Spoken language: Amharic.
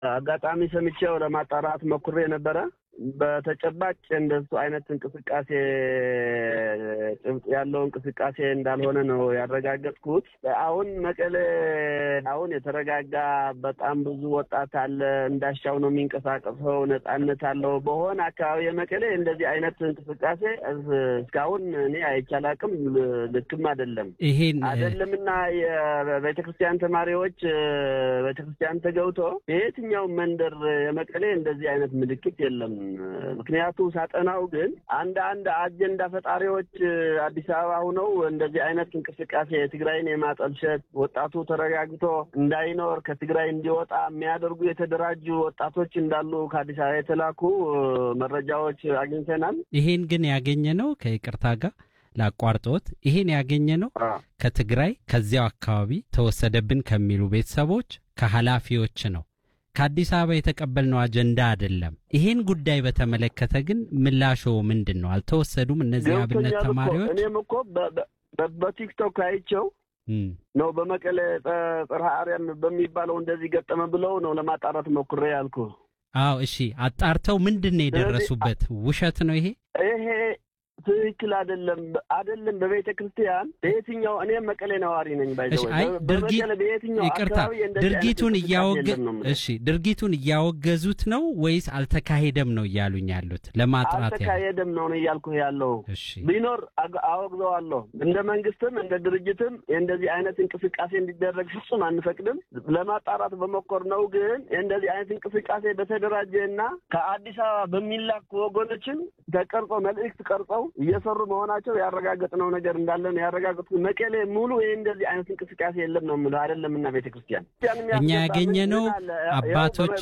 አጋጣሚ ሰምቼው ለማጣራት ሞክሬ ነበረ። በተጨባጭ እንደሱ አይነት እንቅስቃሴ ጭብጥ ያለው እንቅስቃሴ እንዳልሆነ ነው ያረጋገጥኩት። አሁን መቀሌ አሁን የተረጋጋ በጣም ብዙ ወጣት አለ፣ እንዳሻው ነው የሚንቀሳቀሰው፣ ነጻነት አለው። በሆነ አካባቢ የመቀሌ እንደዚህ አይነት እንቅስቃሴ እስካሁን እኔ አይቻላቅም፣ ልክም አይደለም ይሄን አይደለምና የቤተ ክርስቲያን ተማሪዎች ቤተ ክርስቲያን ተገብቶ በየትኛው መንደር የመቀሌ እንደዚህ አይነት ምልክት የለም። ምክንያቱ ሳጠናው ግን አንድ አንድ አጀንዳ ፈጣሪዎች አዲስ አበባ ሁነው እንደዚህ አይነት እንቅስቃሴ ትግራይን የማጠልሸት ወጣቱ ተረጋግቶ እንዳይኖር ከትግራይ እንዲወጣ የሚያደርጉ የተደራጁ ወጣቶች እንዳሉ ከአዲስ አበባ የተላኩ መረጃዎች አግኝተናል። ይሄን ግን ያገኘ ነው ከይቅርታ ጋር ላቋርጦት ይሄን ያገኘ ነው ከትግራይ ከዚያው አካባቢ ተወሰደብን ከሚሉ ቤተሰቦች ከኃላፊዎች ነው። ከአዲስ አበባ የተቀበልነው አጀንዳ አይደለም። ይሄን ጉዳይ በተመለከተ ግን ምላሾ ምንድን ነው? አልተወሰዱም እነዚህ አብነት ተማሪዎች? እኔም እኮ በቲክቶክ አይቸው ነው በመቀሌ ጽርሐ አርያም በሚባለው እንደዚህ ገጠመ ብለው ነው ለማጣራት ሞክሬ ያልኩ። አዎ እሺ፣ አጣርተው ምንድን ነው የደረሱበት? ውሸት ነው ይሄ ይሄ ትክክል አይደለም። አይደለም በቤተ ክርስቲያን በየትኛው እኔም መቀሌ ነዋሪ ነኝ። አይ ይቅርታ፣ ድርጊቱን እያወገ እሺ፣ ድርጊቱን እያወገዙት ነው ወይስ አልተካሄደም ነው እያሉኝ ያሉት? ለማጥራት አልተካሄደም ነው እያልኩ ያለው። ቢኖር አወግዘዋለሁ። እንደ መንግስትም እንደ ድርጅትም እንደዚህ አይነት እንቅስቃሴ እንዲደረግ ፍጹም አንፈቅድም። ለማጣራት በሞከር ነው ግን እንደዚህ አይነት እንቅስቃሴ በተደራጀ እና ከአዲስ አበባ በሚላኩ ወገኖችን ተቀርጾ መልእክት ቀርጸው እየሰሩ መሆናቸው ያረጋገጥነው ነገር እንዳለ ነው ያረጋገጥኩት። መቀሌ ሙሉ ይህ እንደዚህ አይነት እንቅስቃሴ የለም ነው የምለው። አይደለም እና ቤተክርስቲያን እኛ ያገኘነው አባቶች